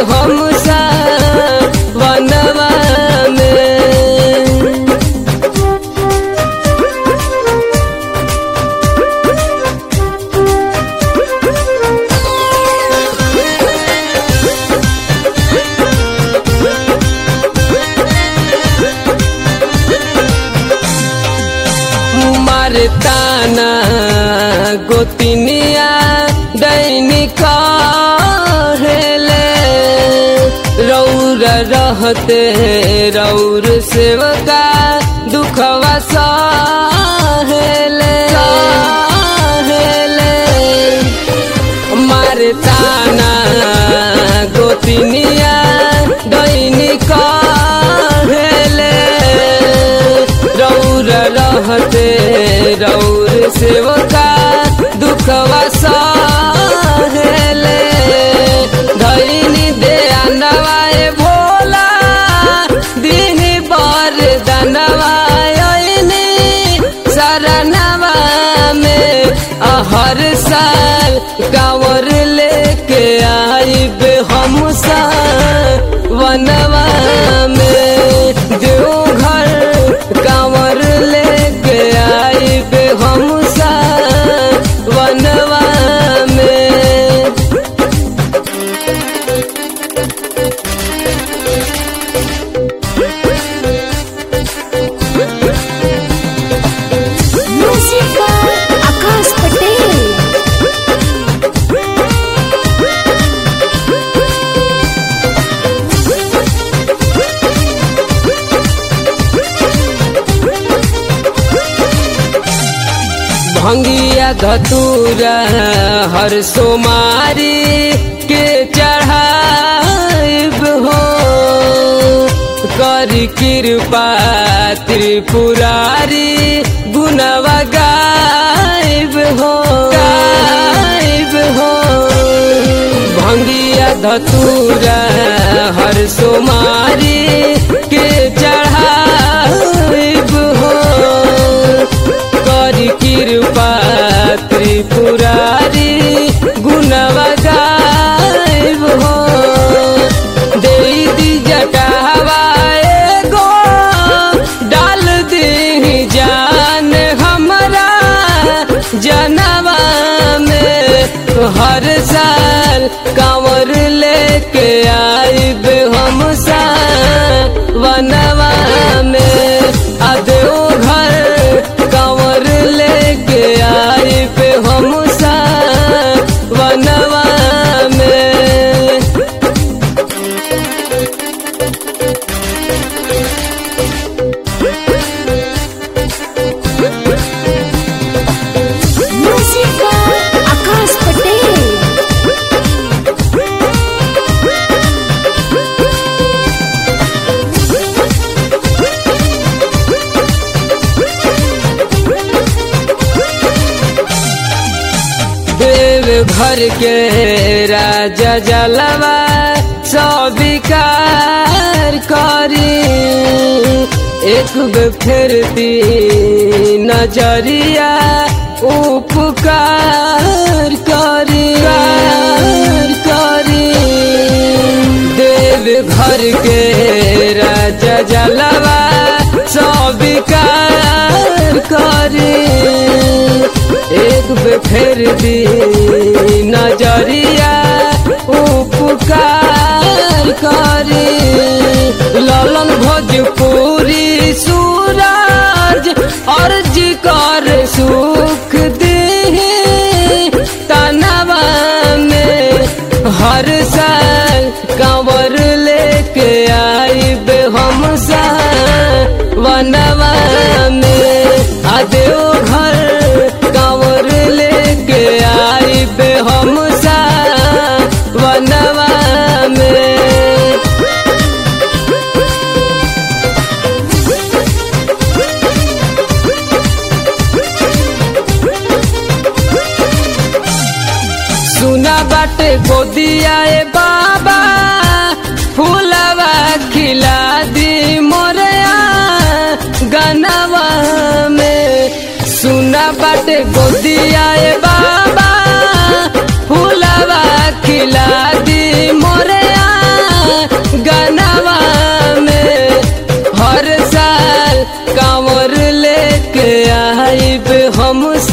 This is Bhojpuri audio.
हम सा वनवा में मारताना गोतिनिया दैनिक हेले रौर रहते रौर सेवका दुखवा सहेले सहेले मारताना गोतिनिया दैनिक हेले रौर रहते रौर सेवका दुखवा सहेले धैनी दे नवाए भोला दिनी बर दनवायनी शरणवा में हर साल कांवर लेके आइब हम सा वनवा में देवघर कांवर लेके आइब हम सा वनवा में Music by Akash Patel. भंगिया धतूरा हर सोमारी के चढ़ाइब हो कर कृपा त्रिपुरारी गुनवा गाइब हो गाइब हो भंगिया धतूरा हर सोमारी के चढ़ाइब हो कर कृपा त्रिपुरारी गुणवा गाइब हो दे दी जटावा एगो डाल दी जान हमरा जनवा में हर साल कांवर लेके आइब हम सा वनवा में अदो घर कांवर लेके आइब हम सा वनवा में Music by Akash Patel. देव घर के राजा जलवा स्वीकार करी एक बे फिरती नजरिया उपकार करी कार करी देव घर के राजा जलवा स्वीकार करी एक बे फेर दी नजरिया उपकार करी ललन भोजपुरी सूरज अर्ज कर सुख दी तनवा में हर साल कांवर लेके आइब हम सा वनवा में आदेव घर कांवर लेके आइब हम सा वनवा में सुना बाटे गोदिया ए बाबा फूलवा खिला दी मोरया गनवा में सुना बाटे गोदिया ए बाबा फूलवा खिला दी मोरया हमसे